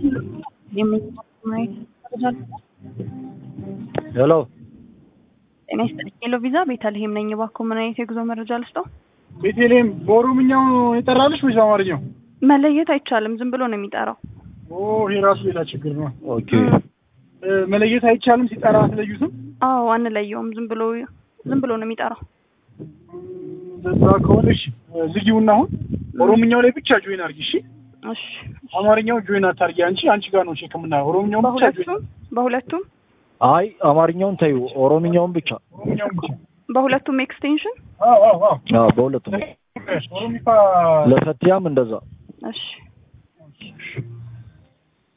ሄሎ ጤና ይስጥልኝ። ሄሎ ቪዛ ቤተልሔም ነኝ። እባክዎ ምን አይነት የጉዞ መረጃ ልስጠው? ቤተልሔም በኦሮምኛው የጠራልሽ ወይስ በአማርኛው? መለየት አይቻልም። ዝም ብሎ ነው የሚጠራው። ኦ ይሄ ራሱ ሌላ ችግር ነው። ኦኬ እ፣ መለየት አይቻልም። ሲጠራ አትለዩትም? አዎ አንለየውም። ዝም ብሎ ዝም ብሎ ነው የሚጠራው። እንደዛ ከሆነ እሺ፣ ዝጊውና አሁን ኦሮምኛው ላይ ብቻ ጆይን አድርጊ። እሺ፣ እሺ አማርኛው ጆይን አታርጊ። አንቺ አንቺ ጋር ነው ቼክ የምናየው። ኦሮምኛው ብቻ ጆይን በሁለቱም በሁለቱም አይ አማርኛውን ተይው፣ ኦሮምኛውን ብቻ። ኦሮምኛው ብቻ። በሁለቱም ኤክስቴንሽን አዎ አዎ አዎ። አዎ በሁለቱም ኦሮሚፋ ለፈቲያም እንደዛ እሺ